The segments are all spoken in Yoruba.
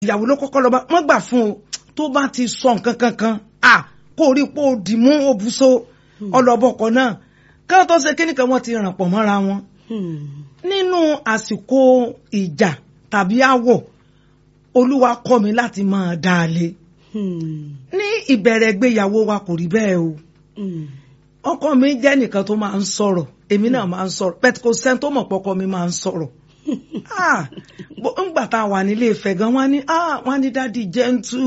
ìyàwó ló kọ́kọ́ lọ́ba wọ́n gbà fún o tó bá ti sọ nǹkan kankan à kó rí pé ó dì mú òbúso ọlọ́bọ̀kọ̀ náà káwọn tó ṣe kíníkan wọ́n ti ràn pọ̀ mọ́ra wọn nínú àsìkò ìjà tàbí àwọ̀ olúwa kọ́ mi láti máa dá a lé ní ìbẹ̀rẹ̀ ìgbéyàwó wa kò rí bẹ́ẹ̀ o ọkọ mi jẹ́ nìkan tó máa ń sọ̀rọ̀ èmi náà máa ń sọ̀rọ̀ pẹ̀tù kò sẹ́ni tó mọ̀ pọ́kọ mi máa ń sọ̀rọ̀ ńgbà tá a wà nílé Ifẹ̀ gan wọ́n ní wọ́n ní dádì jẹ́ntù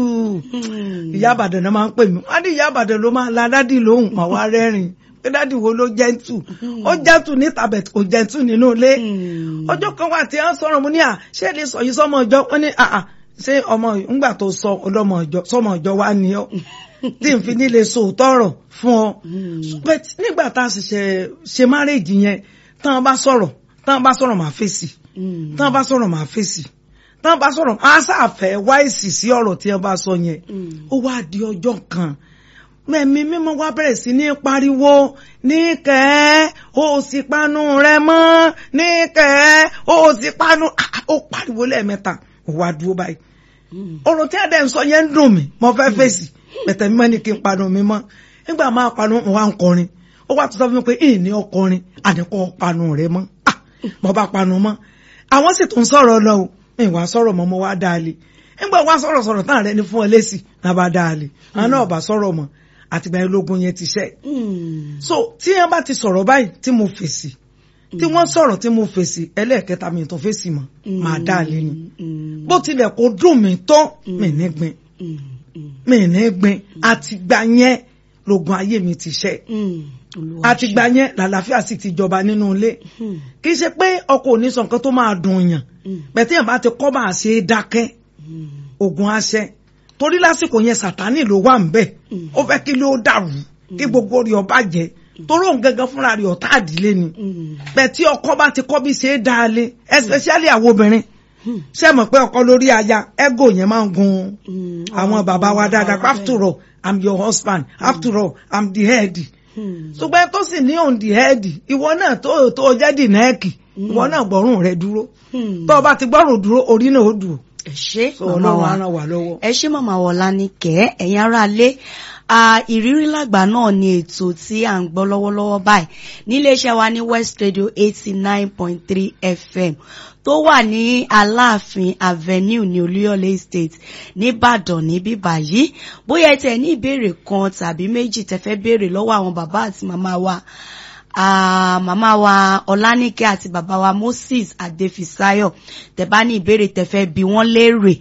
ìyá àbàdàn náà máa ń pè mí wọ́n ní ìyá àbàdàn ló máa la dádì lóhùn mà wá rẹ́rìn pé dádì wo ló jẹ́ntù ó jẹ́ntù níta bẹ̀ kò jẹ́ntù nínú ilé ọjọ́ kan wà tí wọ́n sọ̀rọ̀ mo ní à ṣé lè sọ yìí sọmọ ọjọ́ wọ́n ní àà ṣé ọmọ ńgbà tó sọ ọlọ́mọ ọjọ́ sọmọ ọjọ́ wa ni ọ́ tí n fi nílé sòótọ́ ọ̀rọ̀ fún ọ nígbà tá a sì ṣe márèjì yẹn tán bá sọ̀rọ̀ tán bá sọ̀rọ̀ máa fèsì tán bá sọ̀rọ̀ máa fèsì tán bá sọ̀rọ̀ á sàfẹ́ wá èsì sí ọ̀rọ̀ tí wọ́n bá sọ yẹn ó wá di ọjọ́ kan mẹ́mí mímọ́ wá bẹ̀rẹ̀ sí ní pariwo níkẹ́ ó sì panu rẹ mọ́ níkẹ́ ó sì panu ó pariwo lẹ́ẹ̀mẹ́ta ó wá dúró báyìí ọ̀rọ̀ tí ẹ̀dẹ̀ ń sọ yẹn ń dùn mí mo fẹ́ fèsì bẹ̀tẹ̀ mímọ́ ní kí n panu mi mọ́ nígbà máa panu mo wá ń kọrin ó wá tó sọ fún mi pé ìní ọkọrin àdínkù panu rẹ mọ́ mo bá panu mọ́ àwọn sì tún sọ̀rọ̀ lọ o ìwà sọ̀rọ̀ mọ́ mo wá dáálé nígbà wá sọ̀rọ̀ sọ̀rọ̀ tán rẹ ní fún ọ lẹ́sì náà bá dáálé àwọn náà bá sọ̀rọ̀ mọ́ àtìgbà ológun yẹn ti ṣẹ́ so tí wọ́n bá ti sọ̀rọ̀ báyìí tí mo fèsì tí wọ́n sọ̀rọ̀ tí mo fèsì ẹlẹ́ẹ̀kẹta mi tó fèsì mọ́ máa dáálé ni bó tilẹ̀ kó dùn mí tó mi ní gbin mi ní gbin àtìgbà yẹn lógun ayé mi ti ṣẹ́ àtìgbà yẹn làlàáfíà sì ti jọba nínú ilé kì í ṣe pé ọkọ ò ní sọ nǹkan tó máa dùn yàn bẹ̀tí yàn bá ti kọ́ máa ṣe é dákẹ́ ogun aṣẹ torí lásìkò yẹn sàtánì ló wà ń bẹ̀ ó fẹ́ kí ló dàrú kí gbogbo rí ọba jẹ torí òun gangan fúnra rí ọ̀tá àdílé ni bẹ̀tí ọkọ bá ti kọ́ bí ṣe é dáa lé especially àwọn obìnrin ṣe mọ̀ pé ọkọ lórí aya ego yẹn máa ń gun àwọn bàbá wa dáadáa after all i'm your husband after all i'm the head ṣùgbọ́n tó sì ní on the head ìwọ náà tó tó jẹ́ dì nẹ́ẹ̀kì ìwọ náà gbọ́rùn rẹ dúró tó o bá ti gbọ́rùn dúró orí náà ó dùn. ẹ ṣé màmá ọlọ́run wa á ràn wá lọ́wọ́. ẹ ṣé màmá wọlá ní kẹ́ ẹ̀yin ará lé ìrírí làgbà náà ni ètò tí à ń gbọ́ lọ́wọ́lọ́wọ́ báyìí níléeṣẹ́ wa ní West Radio eighty nine point three FM tó wà ní Aláàfin Avenue ní Olúyọ̀lé Estate nìbàdàn níbí báyìí bóyá ẹ tẹ̀ ní ìbéèrè kan tàbí méjì tẹ́ fẹ́ béèrè lọ́wọ́ àwọn bàbá àti màmá wa Ah, màmá wa Ọláníkẹ́ àti bàbá wa Moses Adéfisáyọ̀ tẹ́ bá ní ìbéèrè tẹ́ fẹ́ bi wọ́n léèrè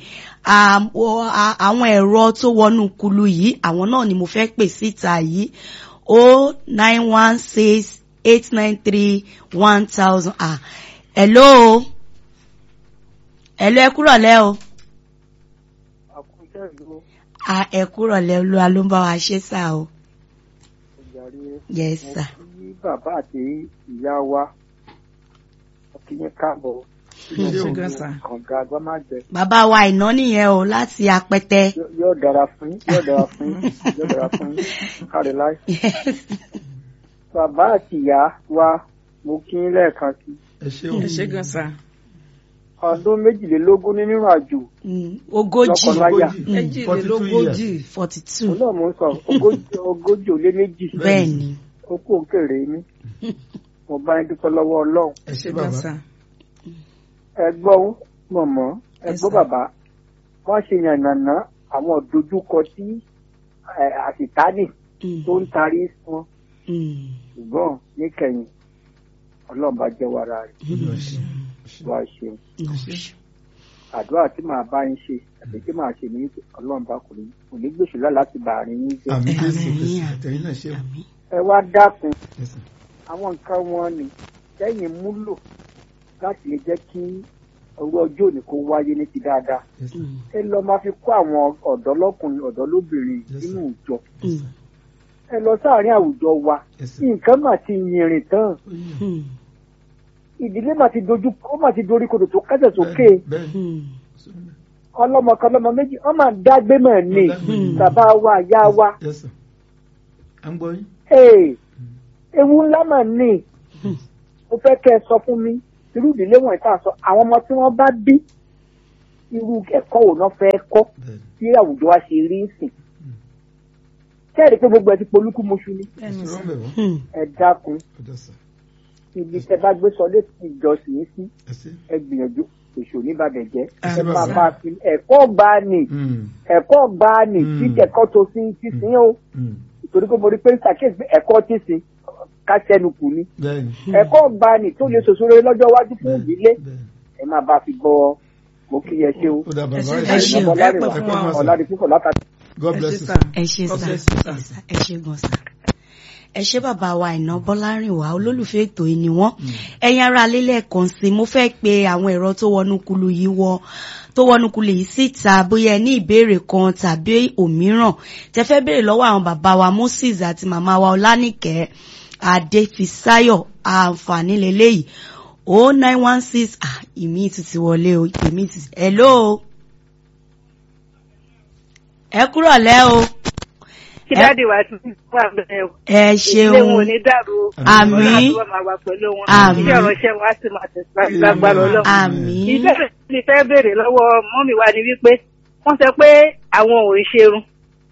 àwọn ẹ̀rọ tó wọnú kulu yìí àwọn náà ni mo fẹ́ pè síta yìí o nine one six eight nine three one thousand ah hello hello ẹ kúrọ̀ lẹ́ o ah ẹ kúrọ̀ lẹ́ olúwa ló ń bá wa ṣe sá o yes sir bàbá àti ìyá wa kí yín káàbọ̀ kànga agbámájẹ. bàbá wa ìná nìyẹn o láti apẹtẹ. yóò dára fún yín yóò dára fún yín yóò dára fún yín kárí láì. bàbá àti ìyá wa mo kí yín lẹ́ẹ̀kan sí. ẹ ṣé gan sa. ọdún méjìlélógún nínú àjò. ogójì lọ́kọláya. méjìlélógójì. forty two. òun náà mo ń sọ ogójì ogójì ó lé méjì. bẹ́ẹ̀ni. ó kó òkèrè mi mo bá ń dúpẹ́ lọ́wọ́ ọlọ́run. ẹ ṣé gan sa. ẹ gbọ́ mọ̀mọ́ ẹ Yes, gbọ́ sir. bàbá wọ́n ṣe yànnàná àwọn ìdojúkọ tí ẹ, àṣìtánì tó ń tarí wọn ṣùgbọ́n níkẹyìn ọlọ́run bá jẹ́ wàrà rẹ̀ wá ṣeun àdúrà tí màá bá yín ṣe àti tí màá ṣe ní ọlọ́run bá kò ní kò ní gbèsè lá láti bá àárín yín jẹ́ àmì jésù Àmín, kristu àmín. àtẹ̀yìn náà ṣe ẹ wá dákun Yes, sir. àwọn nǹkan wọn ni sẹ́yìn múlò láti lè jẹ́ kí owó ọjọ́ òní kó wáyé ní ti dáadáa Yes, sir. ẹ lọ máa fi kó àwọn ọ̀dọ́ lọ́kùnrin ọ̀dọ́ lóbìnrin Yes, nínú sir. ìjọ Yes, sir. ẹ lọ sáàárín àwùjọ wa Yes, sir. nǹkan mà ti yìnrìn tán ìdílé mà ti dojú ó mà ti dorí kodò tó kẹ́sẹ̀ sókè Bẹ́ẹ̀ni. ọlọ́mọ kan lọ́mọ méjì wọ́n máa ń dágbé mọ̀ ní Wọ́n dágbé mọ̀. bàbá wa ìyá wa Yes, sir. à ń gbọ́ yín. ee ewu ńlá mà ní mo fẹ́ kẹ́ ẹ sọ fún mi irú ìdílé wọ̀nyí tá a sọ àwọn ọmọ tí wọ́n bá bí irú ẹ̀kọ́ wo náà fẹ́ kọ́ bẹ́ẹ̀ tí àwùjọ wa ṣe rí sìn kẹ́rì pé gbogbo ẹ ti polúkú moṣu ni ni sọ bẹ́ẹ̀ wọ́n Hmm. ẹ dákun ọjọ́ sà ibi tẹ bá gbé sọ létí ìjọsìn yín sí ẹ sí. ẹ gbìyànjú èso oníbàdàn jẹ Ẹ ẹ ṣé máa bàbá. bá a fi ẹ̀kọ́ gbá ni Mm, ẹ̀kọ́ gbá ni Mm. tí ẹ̀kọ́ tó sí ti sìn o mm, torí pé mo rí pé ń ṣàkíyèsí pé ẹ̀kọ́ ti sìn ká sẹ́nu kù ni bẹ́ẹ̀ ni ẹ̀kọ́ gbá ni tó lè ṣòṣòro lọ́jọ́ iwájú fún ìdílé bẹ́ẹ̀ ni. ẹ máa bá a fi bọ́ mo kí ẹ ṣe o ó dà bàbá ṣé- ẹ ẹ ṣé. ṣé. ẹ pẹ́ fún wa o. ọ̀làdì púpọ̀ látàkì. God ẹ bless ṣé you. sà. ẹ ṣe God sá bless you, sir. ẹ ṣe gan sá ẹ ṣe bàbá wa Àìná Bọ́lárìnwá olólùfẹ́ ètò yìí ni wọ́n ẹ̀yin ará alélẹ̀ kan sí mo fẹ́ pe àwọn ẹ̀rọ tó wọnú kulu yìí wọ tó wọnú kulu yìí síta bóyá ẹ ní ìbéèrè kan tàbí òmíràn tẹ fẹ́ béèrè lọ́wọ́ àwọn bàbá wa Moses àti màmá wa Ọlánìkẹ́ Adéfisáyọ̀ àǹfààní lélẹ́yìí o nine one six ah ìmí ti ti wọlé o ìmí ti hello ẹ kúrọ̀ lẹ́ o kí Ẹ- dáàdi wa ti wà bẹ́ẹ̀ o. ẹ ilé wọn ò ṣeun ní dàrú o. Àmín. Ọlọ́run àti wọn máa wà pẹ̀lú wọn. Àmín. iṣẹ́ ìránṣẹ́ wọn á sì máa tẹ̀síwájú lágbára ọlọ́run. àmín ìbéèrè tí mi fẹ́ béèrè lọ́wọ́ mọ́mì wa ni wípé wọ́n sọ pé àwọn ò ń ṣerun.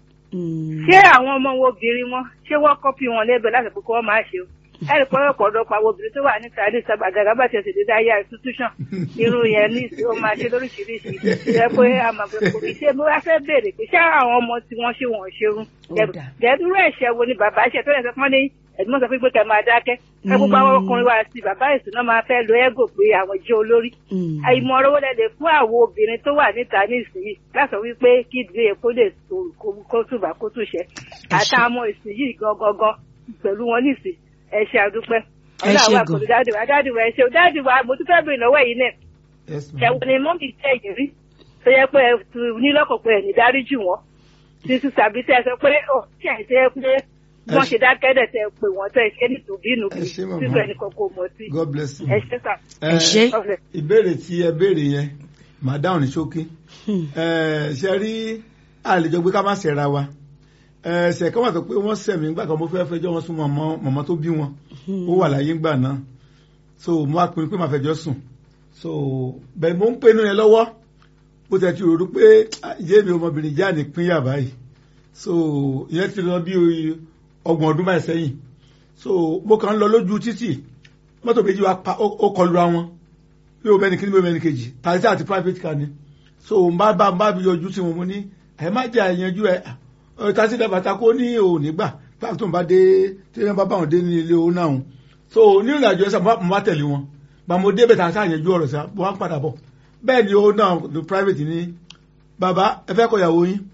Mm. ṣé àwọn ọmọ wo obìnrin wọn ṣé wọ́n kọ́pì wọn lẹ́bẹ̀ẹ́ láti pé kí wọ́n máa ṣe o. ẹ̀rì pé ọ̀pọ̀ ọ̀dọ́pọ̀ àwọn obìnrin tó wà níta ní sábà gàgà bá tiẹ̀ sì dé dáyà institution irun yẹn ní ìsìn ó máa ṣe lóríṣiríṣi jẹ́ pé a máa fẹ́ kó ṣe mo wá fẹ́ béèrè pé ṣé àwọn ọmọ tí wọ́n ṣe wọ́n ṣerun Ó dà. gẹ̀ẹ́dúró ẹ̀ṣẹ̀ wo ni bàbá ṣe tó lè sọ fún ní ẹ̀dùnmọ́ sọ pé kẹ́ máa dákẹ́ ẹ gbogbo àwọn ọkùnrin wa sí bàbá ìsúná máa fẹ́ lo ẹ́gò pé àwọn jẹ́ olórí Mm. àìmọ̀ ọ̀rọ̀ wọlé lè fún àwọn obìnrin tó wà níta nísìnyí láti wí pé kí ìdílé epo lè tó kó- kó túbà kó túṣẹ àtàwọn ọmọ ìsinyìí gangan pẹ̀lú wọn nísìn ẹ ṣe àdúpẹ́ Ẹ ṣé ọlọ́wà gan. pẹ̀lú dáàdì wa dáàdì wa ẹ ṣe dáàdì wa mo tún fẹ́ bèrè lọ́wọ́ yìí náà Yes, ma'am. ṣẹ̀wọ̀n ni mọ́mì tẹ̀ yìí rí tó yẹ pé ẹ tu nílọ́kọ̀ pé ẹ̀ ní dáríjì wọn títí tàbí tẹ́ ẹ sọ pé ó tí ẹ̀ ṣe pé wọ́n ṣe dákẹ́dẹ̀ tẹ́ ẹ pé wọ́n tẹ́ ẹ ṣe ní tùbínú Ẹ ṣé, màmá. títí ẹnì kankan mọ̀ sí God bless you. ẹ ṣe sà. Ẹ ṣé. ọ̀fẹ́. ìbéèrè tí ẹ béèrè yẹn màá dáhùn ní ṣókí Hmm. Ẹ, ṣe rí àlejò gbé ká má ṣẹra wa Ẹ, ṣe kọ́ wà tó pé wọ́n ṣẹ̀mí nígbà kan mo fẹ́ fẹjọ́ wọn sún mọ̀mọ́ mọ̀mọ́ tó bí wọn ó wà láyé ńgbà náà so mo wá pinnu pé màá fẹjọ́ sùn so bẹ́ẹ̀ mo ń pinnu yẹn lọ́wọ́ bó tẹ̀ ti rò pé ìyé mi ọmọbìnrin já ní pínyà báyìí so ìyẹn ti lọ bí ọgbọ̀n ọdún báyìí sẹ́yìn so mo kàn ń lọ lójú títì mọ́tò méjì wa pa ó ó kọlu ra wọn bí o mẹ́ni kíní bí o mẹ́ni kejì taxi àti private car ni so n bá bá n bá yọjú sí wọn mo ní ẹ má jẹ́ àyànjú ẹ ẹ taxi driver ta kó ní òní gbà pàtó tó ń bá dé tí wọ́n bá bá wọn dé ní ilé owó náà so ní ìrìn àjò ẹsẹ̀ mo bá tẹ̀lé wọn gbà mo débẹ̀ taxi àyànjú ọ̀rọ̀ sí mo wá ń padà bọ̀ bẹ́ẹ̀ ni owó náà the private ní bàbá ẹ fẹ́ kọ ìyàwó yín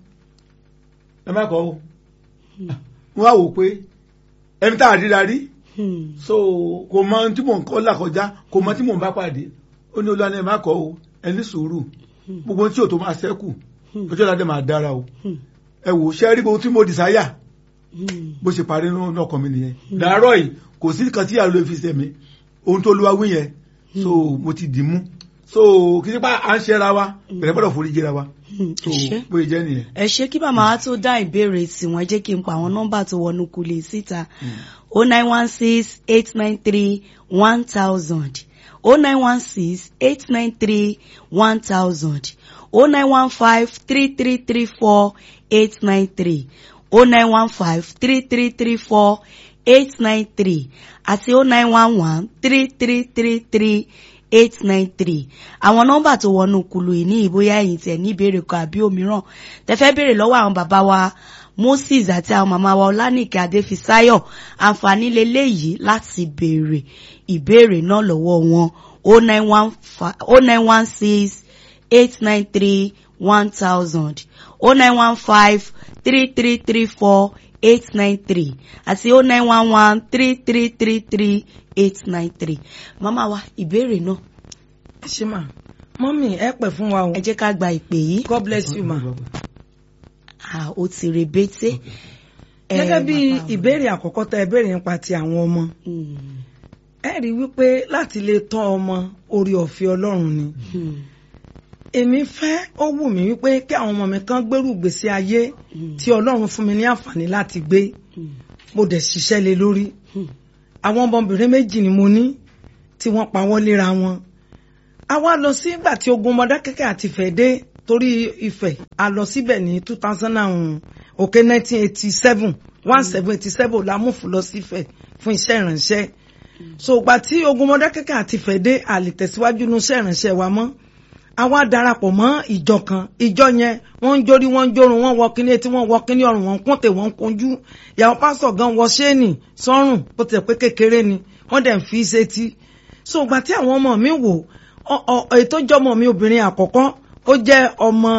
ẹ má kọ́ o mo wá wò pé ẹni tá a ríra rí Hmm. so kò mọ ohun tí mò ń kọ́ là kọjá kò mọ tí mò ń bá pàdé ó ní olúwa ní ẹ má kọ́ o ẹ ní sùúrù gbogbo ohun tí ò tó máa ṣẹ́kù ọjọ́ ìlàdé máa dára o ẹ wò ṣẹ́ rí gbogbo tí mo dìsáyà Hmm. bó ṣe parí nínú ọkàn mi nìyẹn dàárọ̀ yìí kò sí kan tí ìyá ló fi sẹ̀mí ohun tó lúwa wí yẹn so mo ti dì mú so kì í ṣe pé à ń ṣẹ́ra wa bẹ̀rẹ̀ gbọ́dọ̀ forí jẹ́ra wa Hmm. so Ẹ ṣé. bóyá jẹ́ nìyẹn. ẹ ṣe kí màmá wa tó dá ìbéèrè tiwọn ẹ jẹ́ kí n pa àwọn nọ́mbà tó wọnú kulè síta o nine one six eight nine three one thousand o nine one six eight nine three one thousand o nine one five three three three four eight nine three o nine one five three three three four eight nine three àti o nine one one three three three three eight nine three àwọn nọ́mbà tó wọnú kulu yìí ní ìbóyá ẹ̀yin tẹ́ ní ìbéèrè kan àbí òmíràn tẹ́ fẹ́ béèrè lọ́wọ́ àwọn bàbá wa Moses àti àwọn màmá wa Ọlánìkẹ́ Adéfisáyọ̀ àǹfààní leléyìí láti béèrè ìbéèrè náà lọ́wọ́ wọn o nine one five o nine one six eight nine three one thousand o nine one five three three three four eight nine three àti o nine one one three three three three eight nine three màmá wa ìbéèrè náà ṣé mà mọ́mì ẹ pẹ̀ fún wa o ẹ jẹ́ ká gba ìpè yìí God bless you ma. ah ó ti rebete. Eh, gẹ́gẹ́ bí bàbá wa. ìbéèrè àkọ́kọ́ tẹ ìbéèrè nípa ti àwọn ọmọ Mm, ẹ rí i wípé láti lè tọ́ ọmọ orí ọ̀fẹ́ Ọlọ́run ni mm, èmi fẹ́ ó wù mí wípé kí àwọn ọmọ mi kan gbèrú gbèsè ayé mm, tí Ọlọ́run fún mi ní àǹfààní láti gbé mm, mo dẹ̀ ṣiṣẹ́ lé lórí mm, àwọn ọmọbìnrin méjì ni mo ní tí wọ́n pawọ́ léra wọn a wá lọ sí ìgbà tí ogun Mọdákẹ́kẹ́ àti Fẹ́ dé torí Ifẹ̀ a lọ síbẹ̀ ní two thousand and òkè nineteen eighty seven one seven eighty seven la mú fún lọ sífẹ̀ fún iṣẹ́ ìrànṣẹ́ so gba tí ogun Mọdákẹ́kẹ́ àti Ifẹ̀ dé a lè tẹ̀síwájú nínú iṣẹ́ ìrànṣẹ́ wa mọ́ àwa darapọ̀ mọ́ ìjọ kan ìjọ yẹn wọ́n ń jórí wọ́n ń jórun wọ́n wọ kíní etí wọ́n wọ kíní ọrùn wọ́n kúntè wọ́n kunjú ìyàwó pásítọ̀ gan wọ ṣéènì sọ́rùn bó tilẹ̀ pé kékeré ni wọ́n dẹ̀ ń fi sétí so gba tí àwọn ọmọ mi wò ètò ìjọmọ mi obìnrin àkọ́kọ́ ó jẹ́ ọmọ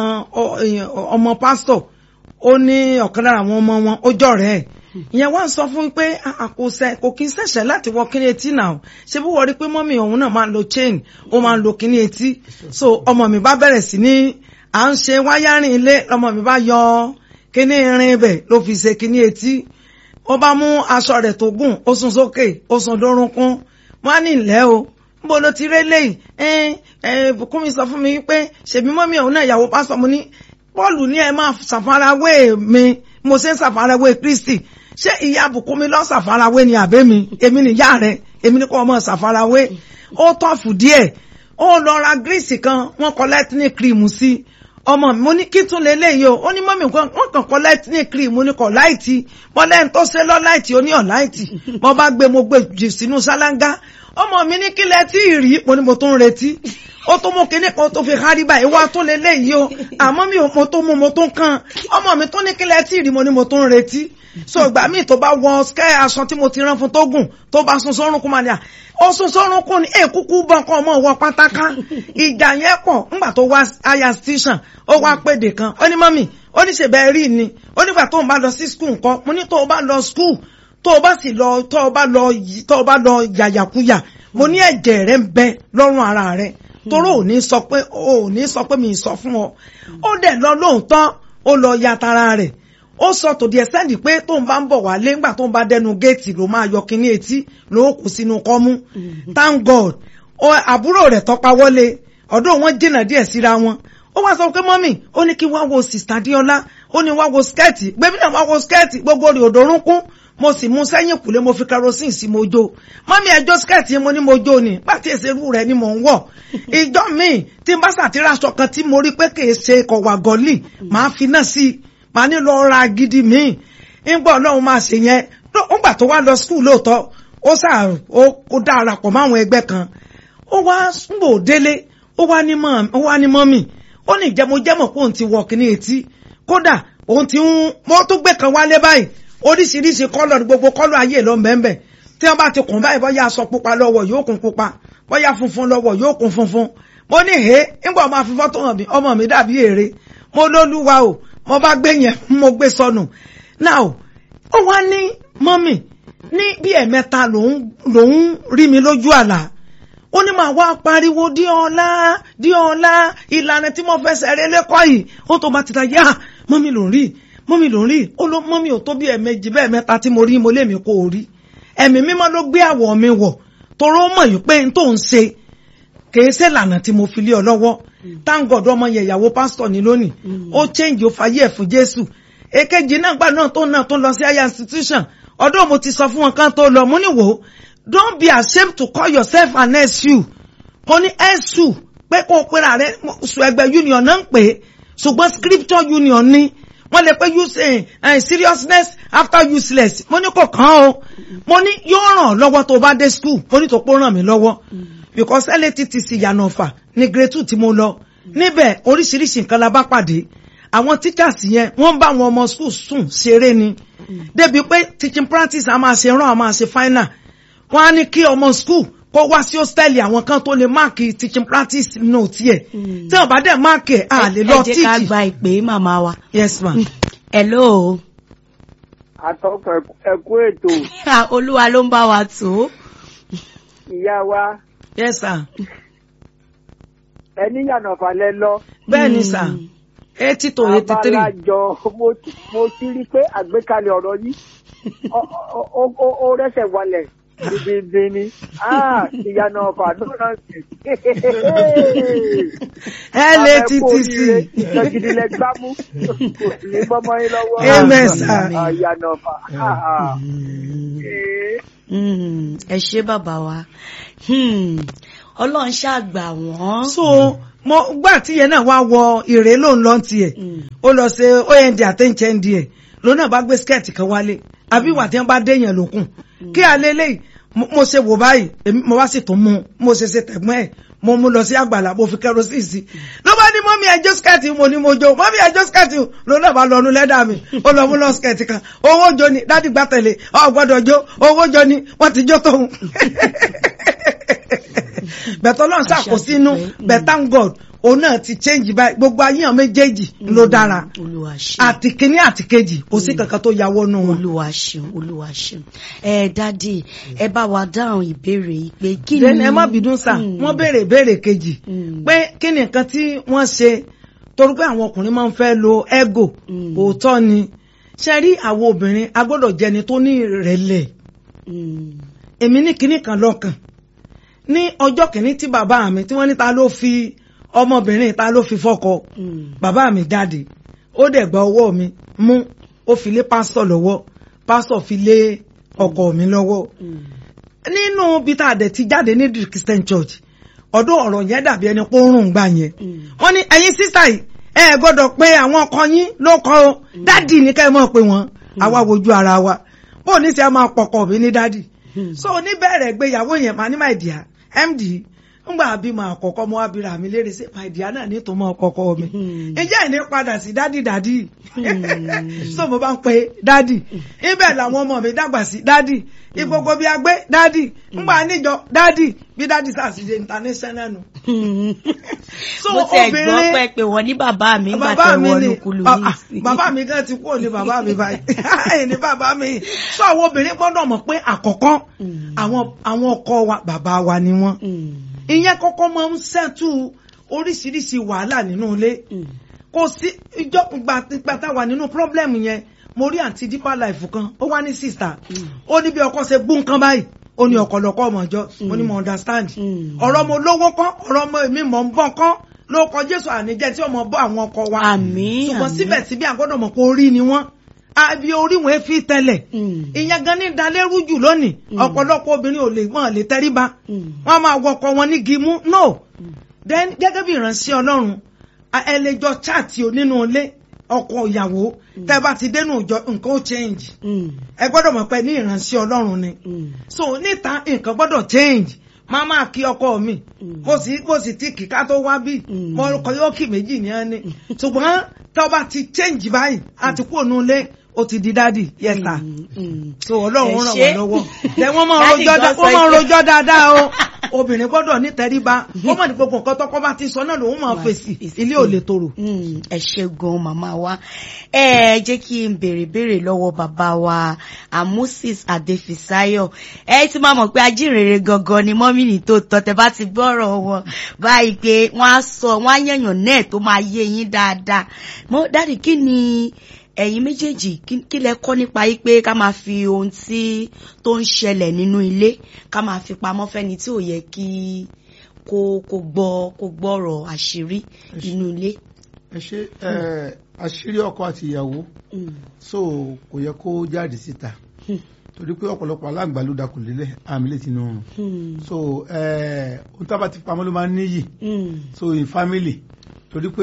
ọmọ pásítọ̀ ó ní ọ̀kan lára àwọn ọmọ wọn ó jọ̀rẹ́ ẹ̀ ìyẹn wá ń sọ fún pé àkóṣe kò kí ń ṣẹ̀ṣẹ̀ láti wọ kíní etí náà ṣé bí wọ́n rí pé mọ́mì òun náà máa ń lo chain ó máa ń lo kíní etí so ọmọ mi bá bẹ̀rẹ̀ sí ní à ń ṣe wáyárìn ilé ọmọ mi bá yọ kíní irin ibẹ̀ ló fi ṣe kíní etí ó bá mú aṣọ rẹ̀ tó gùn ó sún sókè ó sún dórúnkún wọ́n á ní ìlẹ́ o níbo ló ti rélé yìí ẹ ẹ Bùkúnmi sọ fún mi pé ṣèbí mọ́mì òun náà ìyàwó pásọ mo ní Pọ́ọ̀lù ní ẹ máa ṣàfarawé mi mo ṣe ń ṣàfarawé Kristi ṣé ìyá Bùkúnmi lọ ṣàfarawé ni àbẹ́ mi èmi nìyá rẹ̀ èmi ní kò ọmọ ṣàfarawé ó tọ́fù díẹ̀ ó lọ ra gírísì kan wọ́n kọ lẹ́tíní kírìmù sí ọmọ mi mo ní kí tún lè léyìí o ó ní mọ́mì kan wọ́n kàn kọ lẹ́tíní kírìmù ní kọ̀ láìtì bọ́lẹ́ni tó ṣe lọ́ láìtì ó ní ọ̀ láìtì mo bá gbé mo gbé jù sínú ṣáláńgá ọmọ mi ní kílẹ̀ tí ì rí mo ní mo tún ń retí ó tó mú kinní kan tó fi hárí báyìí wá tó lé léyìí o àmọ́ mi ò mo tó mú mo tó kàn ọmọ mi tó ní kílẹ̀ tí ì rí mo ní mo tún ń retí so ìgbà míì tó bá wọ skẹ́ aṣọ tí mo ti rán fún tó gùn tó bá sun sọ́run kún máa ní à ó sun sọ́run kún ní èkúkú bọ́ nǹkan ọmọ wọ pátáká ìjà yẹn pọ̀ ńgbà tó wá aya station ó wá péde kan ó ní mọ́mì ó ní ṣèbẹ̀ rí ni ó nígbà tó ń bá lọ sí skul nǹkan mo ní tó o bá lọ skul tó o bá sì lọ tó o bá lọ tó o bá lọ yàyàkuyà mo ní ẹ̀jẹ̀ rẹ ń bẹ lọ́rùn ara rẹ toró ò ní sọ pé ò ní sọ pé mi sọ fún ọ ó dẹ̀ lọ lóòótọ́ ó lọ ya tara rẹ̀ ó sọ tòdì ẹsẹ̀ ní pé tóun bá ń bọ̀ wálé ńgbà tóun bá dẹnu géètì ló máa yọ kínní etí ló kù sínú kọ́mú thank god àbúrò rẹ̀ tọ́pa wọlé ọ̀dọ̀ wọn jìnnà díẹ̀ síra wọn ó wá sọ pé mọ́mì ó ní kí wá wo sista diola ó ní wá wo skẹ́ẹ̀tì gbẹ́bí náà wá wo skẹ́ẹ̀tì gbogbo rẹ̀ òdòrúnkún mo sì mú sẹ́yìn kùlé mo fi kerosene sí mo jó mọ́mí ẹjọ́ skẹ́ẹ̀tì mo ní mo jó ni pàtí èsèrú rẹ̀ ni mò ń wọ̀ ìjọ míì tí n bá ṣàtìrà aṣọ kan tí mo rí pé kì í ṣe kọ̀wà gọ́ọ̀lì màá fi náà sí i màá ní lọ ra gidi míì ńgbọ́ ọlọ́run máa ṣe yẹn ńgbà tó wá lọ skul lóòótọ́ ó sà ó darapọ̀ máwọn ẹgbẹ́ kan ó wá ńgbò délé ó wá ní mọ́mì ó ní ìjẹ́mojẹ́mọ̀ pé òun ti wọ̀ kíní etí kódà òun ti ń mo tó gbé kan wálé báyìí oríṣiríṣi kọ́lọ̀ ní gbogbo kọ́lọ̀ ayé ló ń bẹ́ẹ̀ tí wọ́n bá ti kùn báyìí bọ́yá aṣọ pupa lọ́wọ́ yóò kún pupa bọ́yá funfun lọ́wọ́ yóò kún funfun mo ní he ńgbà ọmọ àfihàn tó hàn mí ọmọ mi dàbí èrè mo lólúwa o mo bá gbé yẹn mo gbé sọnù now ó wá ní mọ́mì ní bí ẹ̀mẹ́ta lòún rí mi lójú àlá ó ní màá wá pariwo dí ọlá dí ọlá ìlànà tí mo fẹsẹ̀ rẹ lẹ́kọ̀ọ́ yìí ó tó bá ti ta yá mọ́mì ló ń rí mọ́mì ló ń rí ó ló mọ́mì ò tó bí ẹ̀mejì bẹ́ẹ̀ mẹ́ta tí mo rí mo lé mi kó o rí ẹ̀mí mímọ́ ló gbé àwọ̀ mi wọ̀ toró mọ̀ yìí pé n tó ń ṣe kìí ṣe lànà tí mo fi lé ọ lọ́wọ́ thank God ọmọ yẹn ìyàwó pásítọ̀ ní lónìí ó change ó fàyè ẹ̀ fún Jésù èkejì náà gbà náà tó náà tó lọ sí higher institution ọdún mo ti sọ fún wọn kan tó lọ mo ní wò ó don't be ashamed to call yourself an SU mo ní SU pé kó o pera rẹ sùn ẹgbẹ́ union náà ń pè é ṣùgbọ́n scripture union ni wọ́n lè pé use uh, seriousness after useless mo ní kò kàn ó mo ní yóò ràn lọ́wọ́ tó bá dé school mo ní tó pọ́ ràn mí lọ́wọ́ because LATTC yànnà ọ̀fà ní grade two tí mo lọ níbẹ̀ oríṣiríṣi nǹkan la bá pàdé àwọn teachers yẹn wọ́n bá àwọn ọmọ school sùn ṣeré ni débi pé teaching practice a máa ṣe rán a máa ṣe final wọ́n á ní kí ọmọ school kó wá sí hostel àwọn kan tó lè máàkì teaching practice note yẹ tí wọ́n bá dẹ̀ máàkì ẹ̀ à lè lọ ẹ jẹ́ ká teach. gba ìpè màmá wa. yes ma. hello àtọkọ ẹkú ètò Ah, olúwa ló ń bá wa tó. ìyá wa yes sir. ẹni yànnà falẹ lọ bẹ́ẹ̀ ni sir eighty to eighty three. abalajọ mo ti- mo ti rí pé àgbékalẹ̀ ọ̀rọ̀ yìí ó- ó- ó- ó- ó rẹ́sẹ̀ walẹ̀ bíbí ni Ah, ìyànà ọ̀fà no nonsense. LATTC. ìjọgidi lẹ gbámú kò sí ní bọ́mọ yín lọ́wọ́. Amen, sir. Ah, ìyànà ọ̀fà. Ah, ah. Eh. Mm, ẹ ṣé bàbá wa Hmm, ọlọ́run ṣàgbà wọ́n. so mo gbà tí yẹn náà wá wọ ìrè ló ń lọ tiẹ̀ ó lọ ṣe ond àtẹ̀ǹchẹ̀ díẹ̀ ló náà bá gbé skẹ́ẹ̀tì kan wálé àbí ìwà tí wọ́n bá déyàn lókun kí alẹ́ lẹ́yìn mo mo ṣe wò báyìí èmi mo wá sì tún mú un mo ṣe ṣe tẹ̀gbọ́n ẹ̀ mo mú lọ sí àgbàlá mo fi kẹrosíì sí ló bá ní mọ́mí ẹjọ́ skẹ́ẹ̀tì mo ní mo jó mọ́mí ẹjọ́ skẹ́ẹ̀tì ló náà bá lọ́nu lẹ́dà mi ó lọ mú lọ skẹ́ẹ̀tì kan owó jó ni dádì gbà tẹ̀lé ọ̀ gbọ́dọ̀ jó owó jó ni wọ́n ti jó tóun bẹ̀tọ̀ náà ṣàkóso inú but thank God òun náà ti change báyìí gbogbo ayéhàn méjèèjì ló dára olúwa ṣeun àti kínní àti kejì kò sí kankan tó yàwọ́ nù wọn. olúwa ṣeun olúwa ṣeun ẹ dádì ẹ bá wa dáhùn ìbéèrè yìí pé kí ni. then ẹ má bínú sà Mm. wọ́n béèrè ìbéèrè kejì Mm. pé kí ni nǹkan tí wọ́n ṣe torí pé àwọn ọkùnrin máa ń fẹ́ lo ego Mm. òótọ́ ni ṣe rí àwọn obìnrin a gbọ́dọ̀ jẹni tó ní ìrẹ̀lẹ̀ Mm. èmi ní kinní kan lọ́kàn ní ọjọ́ kìíní tí bàbá mi tí wọ́n ní ta ló fi ọmọbìnrin ta ló fi fọ́kọ Mm. bàbá mi jáde ó dẹ̀ gba ọwọ́ mi mú ó fi lé pásítọ̀ lọ́wọ́ pásítọ̀ fi lé ọkọ mi lọ́wọ́ Mm. nínú bí tá a dẹ̀ ti jáde ní the Christian Church ọdún ọ̀rọ̀ yẹn dàbí ẹni pé ó rùn gbà yẹn Mm. wọ́n ní ẹ̀yin sísá yìí ẹ ẹ gbọ́dọ̀ pé àwọn ọkọ yín ló kọ́ o dádì ní ká ẹ mọ̀ pé wọ́n àwa wojú ara wa bó ní sẹ́ máa pọkọ mi ní dádì Mm. so oníbẹ̀rẹ̀ gbéyàwó yẹn máa ní my dear md ńgbà bímọ àkọ́kọ́ mọ́ abira mi léèrè sí my dear náà ní tó mọ́ kọ́kọ́ mi Mm. ǹjẹ́ ìní padà sí dádì dádì Mm. so mo bá ń pe dádì ibẹ̀ làwọn ọmọ mi dàgbà sí dádì ìgbogbo bí a gbé dádì ńgbà níjọ dádì bí dádì sàṣìṣe international nù. so mo tiẹ̀ gbọ́ obìnrin pé pé wọ́n ní bàbá mi ń gbà bàbá tẹ̀ mi wọ́n ni lókùlù ah, ní ah, ìsìn. bàbá mi gan ti kúrò ní bàbá mi báyìí ẹ̀yìn ní bàbá mi so àwọn obìnrin gbọ́dọ̀ mọ̀ pé àkọ́kọ́ Mm. àwọn àwọn ọkọ wa bàbá wa ni wọ́n Mm. ìyẹn kọ́kọ́ máa ń ṣẹ́tù oríṣiríṣi wàhálà nínú ilé Mm. kò sí ìjọ gbàtà wà nínú pírọ́blẹ́mù yẹn mo rí àǹtí deeper life kan ó wá ní sista ó ní bí ọkọ ṣe gbó nǹkan báyìí ó ní ọ̀kọ̀lọ̀kọ̀ ọmọ ọjọ́ mo ní mo understand Mm. ọ̀rọ̀ mo lówó kọ́ ọ̀rọ̀ mo èmi mọ̀ ń bọ̀ kọ́ ló kọ Jésù àníjẹ́ tí ọmọ bọ́ àwọn ọkọ wa Àmín, ṣùgbọ́n àmín. síbẹ̀síbẹ̀ àgbọ́dọ̀ mọ̀ pé orí ni wọ́n àbí orí wọn fi tẹ́lẹ̀ Mm. ìyẹn gan ní dalérú jù lónìí ọ̀pọ̀lọpọ̀ obìnrin ò lè wọ́n lè tẹríba Mm. wọ́n máa wọkọ wọn ní gimú no then gẹ́gẹ́ bí ìránṣẹ́ Ọlọ́run a- ẹ lè jọ chaati o nínú ilé ọkọ ìyàwó tẹ́ bá ti dénú ìjọ nǹkan ó change Mm. ẹ gbọ́dọ̀ mọ̀ pé ní ìránṣẹ́ Ọlọ́run ni Mm. so níta nǹkan gbọ́dọ̀ change máa máa kí ọkọ mi Mm. mo sì mo sì ti kíká tó wá bí Mm. mo kọ yóò kì méjì ní ẹni ṣùgbọ́n tó bá ti change báyìí a ti kú ònú ilé ó ti di dádì yes sir Mm. Mm. so ọlọ́run Ẹ ràn ṣé. wọ́n lọ́wọ́ lẹ wọ́n máa Daddy rojọ́ gan dá- sọ wọ́n máa pé- rojọ́ dáadáa o obìnrin gbọ́dọ̀ ní tẹríba ó mọ̀ ní gbogbo nǹkan tọ́kọ bá ti sọ náà lòun máa Wà fèsì fèsì. ilé ò lè tòrò. Mm, ẹ ṣe gan màmá wa ẹ jẹ́ kí n béèrè béèrè lọ́wọ́ bàbá wa amusis adefisayo ẹ ti máa mọ̀ pé ajínrere gangan ni mọ́mìnì tó tọ́ tẹ bá ti gbọ́rọ̀ wọn báyìí pé wọ́n á sọ wọ́n á yẹ̀yàn náà tó máa yé yín dáadáa mọ́ dáàdì kí ni ẹ̀yin méjèèjì kí- kí lẹ kọ́ nípa yìí pé ká máa fi ohun tí tó ń ṣẹlẹ̀ nínú ilé ká máa fi pamọ́ fẹ́ni tí ò yẹ kí kó kó gbọ́ kó gbọ́rọ̀ àṣírí inú ilé. ẹ ṣe ẹ àṣírí ọkọ àti ìyàwó Mm. so kò yẹ kó jáde síta Hmm. torí pé ọ̀pọ̀lọpọ̀ aláǹgbá ló dakùn lélẹ̀ àmì lè tinú ọrùn Hmm. so ẹ ohun tá a bá ti pamọ́ ló máa ń níyì Hmm. so in family torí pé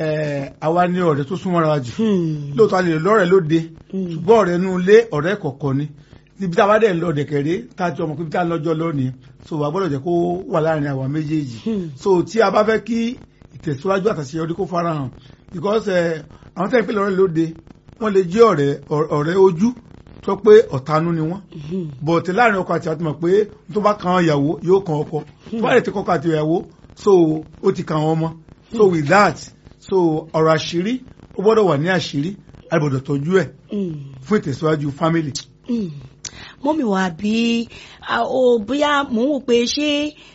ẹ àwa ní ọ̀rẹ́ tó súnmọ́ra wa jù Hmm. lóòótọ́ a lè lọ́rẹ̀ẹ́ lóde Hmm. ṣùgbọ́n ọ̀rẹ́ inú ilé ọ̀rẹ́ kọ̀ọ̀kan ni níbi tá a bá dẹ̀ ń lọ dẹ̀kẹ̀rẹ́ tá a jọ mọ̀ pé bí tá a lọ́jọ́ lónìí so wà gbọ́dọ̀ jẹ́ kó wà láàrin àwa méjèèjì Hmm. so tí a bá fẹ́ kí ìtẹ̀síwájú àtàṣeyọrí kó farahàn because ẹ àwọn tẹ́ ń pè lọ́rẹ́ lóde wọ́n lè jẹ́ ọ̀rẹ́ ọ̀rẹ́ ojú tó pé ọ̀tanú ni wọ́n Hmm. bọ̀tẹ̀ láàrin ọkọ àti àtúmọ̀ pé tó bá kan ìyàwó yóò kan ọkọ tó bá lè ti kọ́kọ́ àti ìyàwó so ó ti kan àwọn ọmọ so with that so ọ̀rọ̀ àṣírí ó gbọ́dọ̀ wà ní àṣírí a gbọ́dọ̀ tọ́jú ẹ̀ Hmm. fún ìtẹ̀síwájú family. Hmm. mọ́mì wà bí a- o bóyá mò ń wò pé ṣé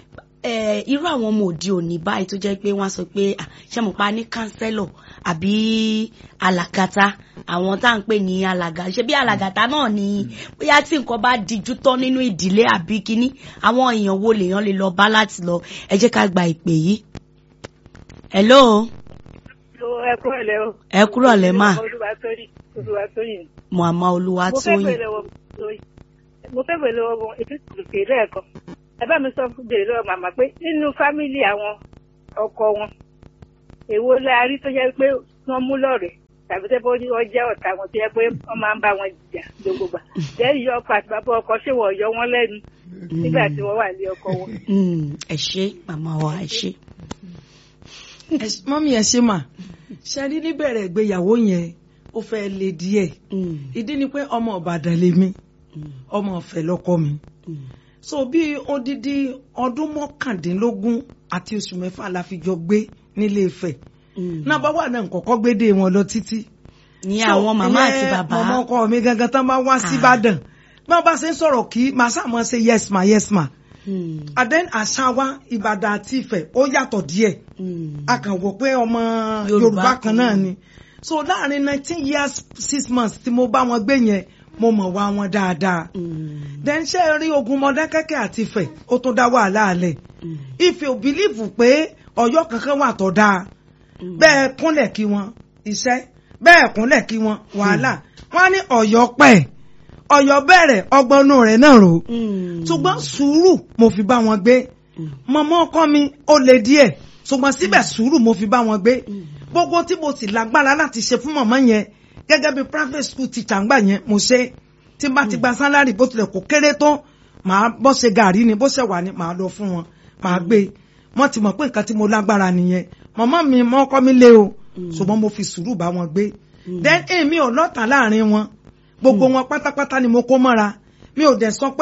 eh, irú àwọn ọmọ òde òní báyìí tó jẹ́ pé wọ́n á sọ pé ah, ṣé mo pa ní kánsẹ́lọ̀ àbí alàgàtà àwọn tá à ń pè ní alàgà ṣe bí alàgàtà náà ni bóyá tí nǹkan bá dijú tán nínú ìdílé àbí kínní àwọn èèyàn wo lèèyàn lè lọ bá láti lọ ẹ jẹ́ ká gba ìpè yìí. hello ẹ kúrò lẹ o. ẹ kúrò lẹ́ mà Olúwatóyìn Olúwatóyìn. mọ̀ọ́mọ́ mo fẹ́ olúwatóyìn. bèrè lọ́wọ́ Tóyìn. mo fẹ́ bèrè lọ́wọ́ ìtúsùkè lẹ́ẹ̀kan ẹ bá mi sọ fún bèrè lọ́wọ́ màmá pé nínú fámìlì àwọn ọkọ wọn èwo la rí tó jẹ́ pé wọ́n mú lọ́rẹ̀ẹ́ tàbí tẹ́ bó ní wọ́n jẹ́ ọ̀tá wọn tó yẹ pé wọ́n máa ń bá wọn jà gbogbo gbà lẹ́yìn yọ ọkọ àti bàbá ọkọ ṣé wọ́n yọ wọ́n lẹ́nu nígbà tí wọ́n wà ní ọkọ wọn. ẹ ṣé màmá wa ẹ ṣé. mọ́mí ẹ ṣe mà ṣe rí níbẹ̀rẹ̀ ìgbéyàwó yẹn ó fẹ́ le díẹ̀ ìdí ni pé ọmọ Ìbàdàn lèmi ọmọ Ọ̀fẹ́ lọ́kọ mi so bí odidi ọdún mọ́kàndínlógún àti oṣù mẹ́fà la fi jọ gbé nílé Ifẹ̀ náà bá wà náà kọ́kọ́ gbédè wọn lọ títí. ní àwọn màmá àti bàbá mọ̀mọ́ ọkọ mi gangan tán bá wá sí Ìbàdàn bí wọ́n bá ṣe ń sọ̀rọ̀ kí màá sàmọ́ ṣe yes ma yes ma. and then àṣà wa Ìbàdàn àti Ifẹ̀ ó yàtọ̀ díẹ̀ a kàn wò pé ọmọ Yorùbá kan náà ni so láàrin nineteen years six months tí mo bá wọn gbé yẹn mo mọ̀ wá wọn dáadáa. then ṣé ẹ rí ogun Mọdákẹ́kẹ́ àti Ifẹ̀ ó tó dá wàhálà alẹ̀ Ifẹ̀ ò bìlíìfù pé Ọ̀yọ́ kankan wà tó dáa bẹ́ẹ̀ kúnlẹ̀ kí wọn iṣẹ́ bẹ́ẹ̀ kúnlẹ̀ kí wọn wàhálà wọ́n ní Ọ̀yọ́ pẹ̀ Ọ̀yọ́ bẹ̀rẹ̀ ọgbọ́nú rẹ̀ náà rò ṣùgbọ́n sùúrù mo fi bá wọn gbé mọ̀mọ́ ọkọ mi ó le díẹ̀ ṣùgbọ́n síbẹ̀ sùúrù mo fi bá wọn gbé gbogbo tí mo sì lágbára láti ṣe fún mọ̀mọ́ yẹn gẹ́gẹ́ bí private school teacher ńgbà yẹn mo ṣe tí n bá ti gba sálárì bó tilẹ̀ kó kéré tó màá bọ́ ṣe gàrí ni bó ṣe wà ní màá lọ fún wọn màá gbé wọ́n ti mọ̀ pé nǹkan tí mo lágbára nìyẹn mọ̀mọ́ mi mọ́ ọkọ mi lé o ṣùgbọ́n mo fi sùúrù bá wọn gbé then èmi ò lọ́tà láàrin wọn gbogbo wọn pátápátá ni mo kó mọ́ra mi ò dẹ̀ sọ pé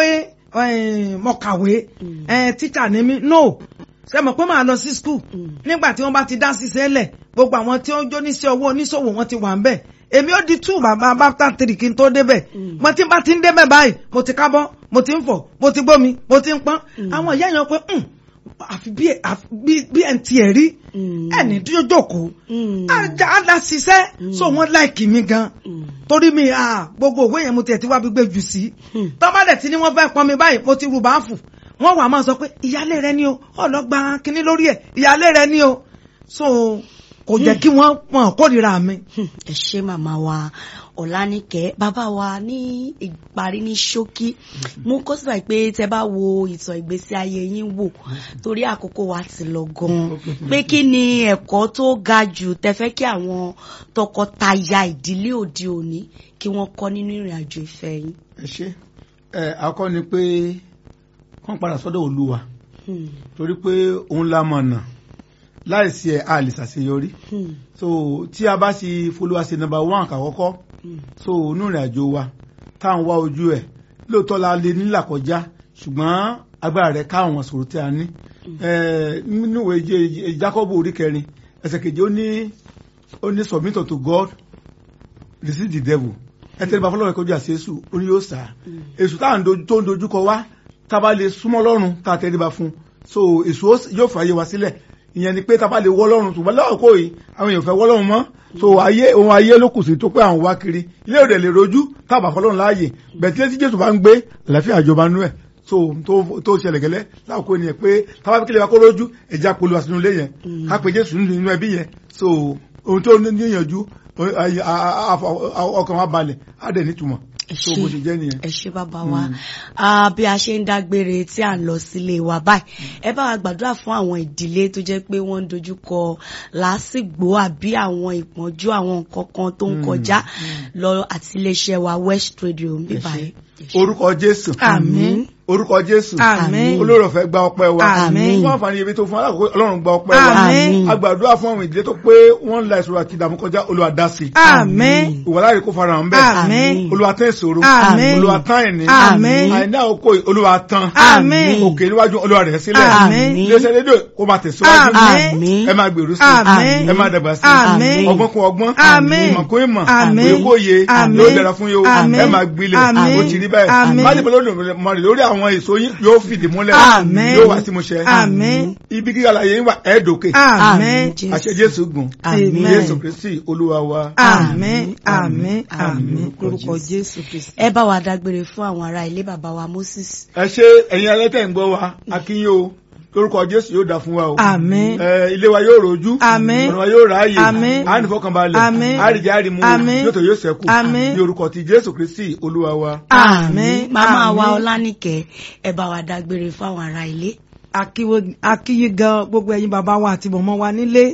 mo kàwé tíṣà ni mí no ṣe mọ̀ pé màá lọ sí skul nígbà tí wọ́n bá ti dá ṣiṣẹ́ lẹ̀ gbogbo àwọn tí ó ń jó níṣẹ́ owó oníṣòwò wọn ti wà ń bẹ̀ èmi ó di two bàbá bàbá three kí n tó débẹ̀ mo ti bá ti ń débẹ̀ báyìí mo ti kábọ́ mo ti ń fọ̀ mo ti gbómi mo ti ń pọ́n àwọn ìyá yẹn pé àfi bí ẹ̀ ń tiẹ̀ rí ẹni dúró jókòó àdá ṣiṣẹ́ so wọ́n láìkì mi gan torí mi gbogbo òwe yẹn mo tiẹ̀ ti wá gbígbé jù sí tọ́mọ́dẹ̀ tí ni wọ́n fẹ́ pọn mi báyìí mo ti rù báàfù wọ́n wà máa sọ pé ìyálé rẹ ni o ọlọ́gba kínní lórí ẹ̀ ìyálé rẹ ni o so kò jẹ́ kí wọ́n mọ̀ kórìíra mi. ẹ ṣé màmá wa ọ̀lànìkẹ́ bàbá wa ní ìparí ní ṣókí mo kó síbà pé tẹ bá wo ìtàn ìgbésí ayé yín wò torí àkókò wa ti lọ gan-an pé kí ni ẹ̀kọ́ tó ga jù tẹ fẹ́ kí àwọn tọkọtaya ìdílé òde òní kí wọ́n kọ́ nínú ìrìn àjò ìfẹ́ yín. ẹ ṣe ẹ akọ ni pé kàn padà sọ́dọ̀ olúwa torí pé òun la mọ̀nà láìsí ẹ̀ a lè ṣàṣeyọrí so tí a bá sì folúwa ṣe nọ́mbà one kàkọ́kọ́ so inú ìrìn àjò wa tá à ń wá ojú ẹ̀ lóòótọ́ la lè nílà kọjá ṣùgbọ́n agbára rẹ̀ ká àwọn sòrò tí a ní nínú ìwé Jákọ́bù orí kẹrin ẹsẹ̀ kejì ó ní ó ní submit unto God resist the devil ẹ tẹ́lẹ̀ bá fọlọ́run kọjú àti èṣù ó ní yóò sá èṣù tá à ń tó ń dojúkọ wá tá a bá lè súnmọ́ lọ́rùn tá a tẹ́lẹ̀ bá fún so èṣù yóò fààyè wa sílẹ̀ ìyẹn ni pé tá a bá lè wọ́ lọ́rùn ṣùgbọ́n lọ́wọ́ yìí àwọn èèyàn fẹ́ wọ́ lọ́rùn mọ́ so ayé ohun ayé ló kù sí tó pé àwọn wá kiri ilé òde lè rojú tá a bá fọlọ́run láàyè bẹ̀tílẹ̀ tí Jésù bá ń gbé àlàáfíà ìjọba nú ẹ̀ so tó ṣẹlẹ̀ gẹ́lẹ́ láàkó ènìyàn pé tá a bá kílẹ̀ wá kó rojú ẹ̀já polu àsìnú ilé yẹn ká pe Jésù nínú ẹbí yẹn so ohun tó níyànjú ọkàn wa balẹ̀ á dẹ̀ nítumọ̀ so bó ṣe jẹ́ nìyẹn. ẹ ṣé bàbá wa bí a ṣe ń dágbére tí à ń lọ sílé wa báyìí ẹ bá wa gbàdúrà fún àwọn ìdílé tó jẹ́ pé wọ́n ń dojúkọ làásìgbò àbí àwọn ìpọ́njú àwọn nǹkan kan tó ń kọjá lọ àti iléeṣẹ́ wa West Radio ń bí báyìí. orúkọ Jésù àmín orúkọ Jésù àmín olórọ̀fẹ́ gba ọpẹ́ wa àmín fún àǹfààní ibi tó fún alákòókò Ọlọ́run gba ọpẹ́ wa àmín agbàdúrà fún àwọn ìdílé tó pé wọ́n ń la ìṣòro àti ìdààmú kọjá Olúwa dá sí àmín ìwàláyè kó fara hàn bẹ́ẹ̀ àmín Olúwa tán ìṣòro àmín Olúwa tán ìní àmín àìní àkókò Olúwa tán àmín òkè níwájú Olúwa rẹ̀ sílẹ̀ àmín iléeṣẹ́ rédíò kó máa tẹ̀síwájú àmín ẹ máa gbèrú sí àmín ẹ máa dàgbà sí àmín ọgbọ́n kún ọgbọ́n àmín ìmọ̀ kún ìmọ̀ àmín òye kó yé àmín yóò dára fún yóò àmín ẹ máa gbilẹ̀ àmín ó ti rí báyìí àmín má dìbò lórí lórí àwọn èso yín yóò fìdí múlẹ̀ Àmín. yóò wá sí mu ṣẹ àmín ibi gíga láyé yín wà ẹ̀ẹ́dòkè àmín àṣẹ Jésù gùn Àmín. Jésù Kristi Olúwa wa. àmín àmín àmín lórúkọ Jésù Kristi. ẹ bá wa dágbére fún àwọn ará ilé bàbá wa Moses. ẹ ṣe ẹ̀yin alẹ́tẹ̀ ń gbọ́ wa akínyó o lórúkọ Jésù yóò dá fún wa o. àmín ẹ ilé wa yóò rojú Àmín. ọ̀nà wa yóò ráàyè Àmín. á ní fọkànbalẹ̀ Àmín. àríjẹ àrímú Àmín. yóò tó yóò ṣẹ́kù Àmín. ní orúkọ ti Jésù Kristi Olúwa wa. àmín màmá wa àmín. Ọlánìkẹ́ ẹ bá wa dágbére fún àwọn ará ilé. akíwo- akíyí gan gbogbo ẹ̀yin bàbá wa àti mọ̀mọ́ wa nílé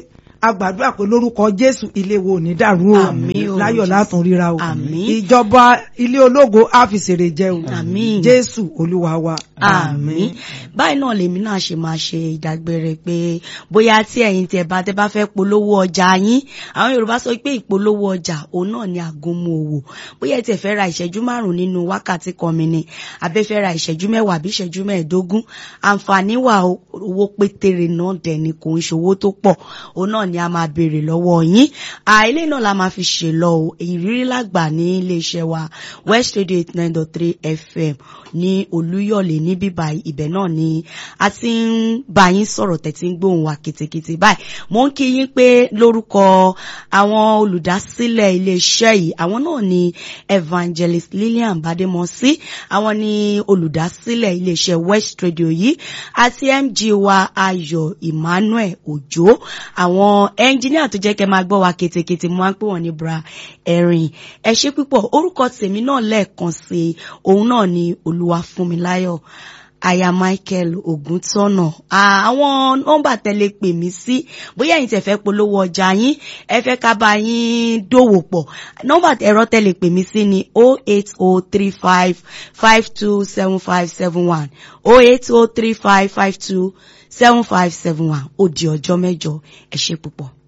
a gbàdúrà pé lórúkọ jésù ilé wo ò ní dàrú o Àmín o, láyọ̀ Jésù. látún ríra o Àmín. ìjọba ilé ológo á fi ṣèrè jẹ o Àmín. jésù olúwa wa àmín báyìí náà lèmi náà ṣe máa ṣe ìdágbére pé bóyá tí ẹ̀yin tẹ́ bá tẹ́ bá fẹ́ polówó ọjà yín àwọn yorùbá sọ pé ìpolówó ọjà òun náà ni àgúnmu òwò bóyá ẹ tẹ́ fẹ́ ra ìṣẹ́jú márùn nínú wákàtí kan mi ni àbẹ́ fẹ́ ra ìṣẹ́jú mẹ́wàá àbí ìṣẹ́jú mẹ́ẹ̀ẹ́dógún àǹfààní wà o, owó pétéré náà dẹ̀ ni kò ń ṣòwò tó pọ̀ òun náà ni a máa béèrè lọ́wọ́ yín àìlè náà la máa fi ṣe lọ o ìrírí lágbà ní iléeṣẹ́ wa west radio eight nine dot three fm ní olúyọ̀lé ní bíbá ibẹ̀ náà ni a ti ń bá yín sọ̀rọ̀ tẹ̀tí ń gbóhùn wa kìtìkìtì báyìí mo ń kí yín pé lórúkọ àwọn olùdásílẹ̀ iléeṣẹ́ yìí àwọn náà ni evangelist lillian bademosi àwọn ni olùdásílẹ̀ iléeṣẹ́ west radio yìí àti mg wa ayọ̀ emmanuel òjó àwọn ẹnjíníà tó jẹ́ kẹ́ máa gbọ́ wa kìtìkìtì mo máa ń pè wọ́n ní bra ẹ̀rìn ẹ ṣé púpọ̀ orúkọ tèmi náà lẹ́ẹ̀kan sí i òun náà ni olúwafúnmiláyọ̀ aya michael ògúntọ́nà àwọn nọ́mbà tẹ́lẹ̀ pè mí sí bóyá ẹ̀yin tẹ́ fẹ́ polówó ọjà yín ẹ fẹ́ ká bá yín dòwò pọ̀ nọ́mbà ẹ̀rọ tẹ́lẹ̀ pè mí sí ni o eight o three five five two seven five seven one o eight o three five five two seven five seven one ó di ọjọ́ mẹ́jọ ẹ ṣé púpọ̀.